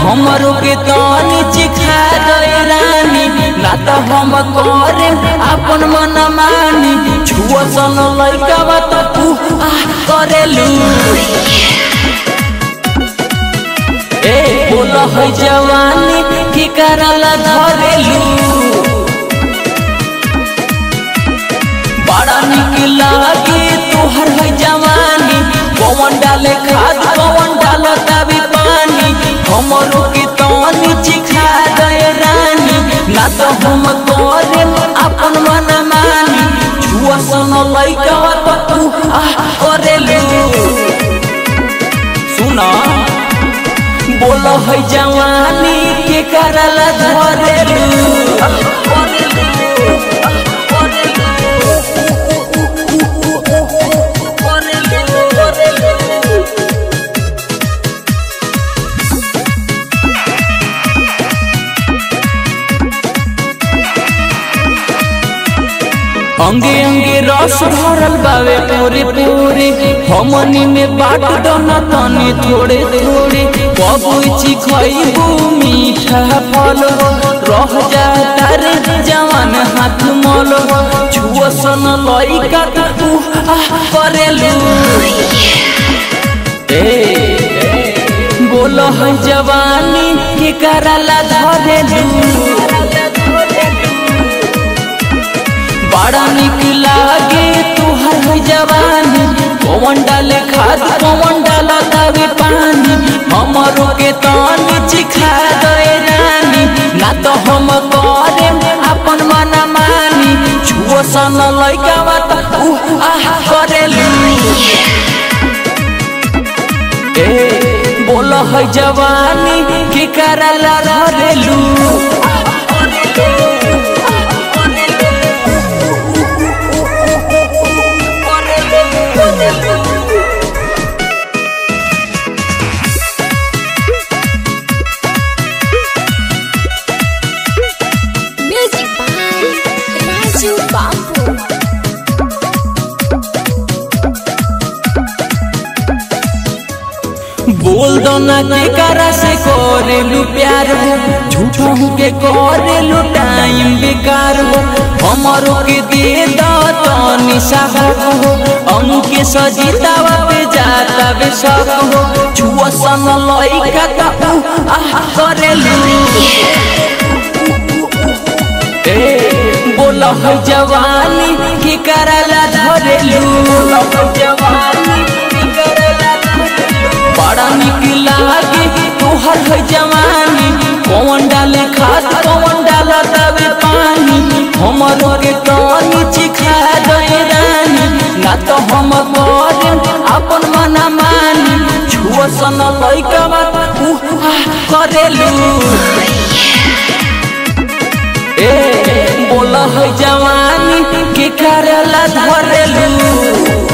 हमरो के तनी चिखा दे रानी ना तो हम करे अपन मन मानी छुआ सन लइका बात तू आ करेलू ए बोल है जवानी की करला धरेलू बड़ा निक लागे तोहर है जवानी पवन डाले खाद पवन डालो तभी पानी हमरो के तनी चिखा दे रानी ना तो हम करे अपन मन मानी छुआ सन लइका तो तू आ करेलू सुना बोल है जवानी के करला धरेलू अंगे अंगे रस भरल बावे पूरे पूरे हमनी में बाट दोना तनी थोड़े थोड़े बबुची खइबू मीठा फल हो रह जाता रे जवान हाथ मल हो छुआ सन लइका तू आ करेलू ए बोल है जवानी के करला धरेलू बड़ा निक लागे तुहर है जवानी पवन डाले खाद पवन डाला तवे पानी हमरो के तनी चिखा दे रानी ना तो हम करे अपन मन मानी छुओ सन लइका बात उ आह करेलू ए बोल है जवानी के करला धरेलू Music by Raju Babu. बोल दो ना के करा से करेलू प्यार हो झूठो के करेलू टाइम बेकार हो हमरो के दे दो तनी साहब हो अंके सजीतावा पे जाता बे सब हो छुआ सन लइका ता उ आह करेलू ए बोल है जवानी की करला धरेलू जवानी की करला बड़ा निक लागे तोहर है जवानी पवन डाले खाद पवन डाला तबे पानी हमरो के तनी चिखा दे रानी ना तो हम करे अपन मन मानी छुआ सन लइका बात उ आ करेलू ए बोल है जवानी के करला धरेलू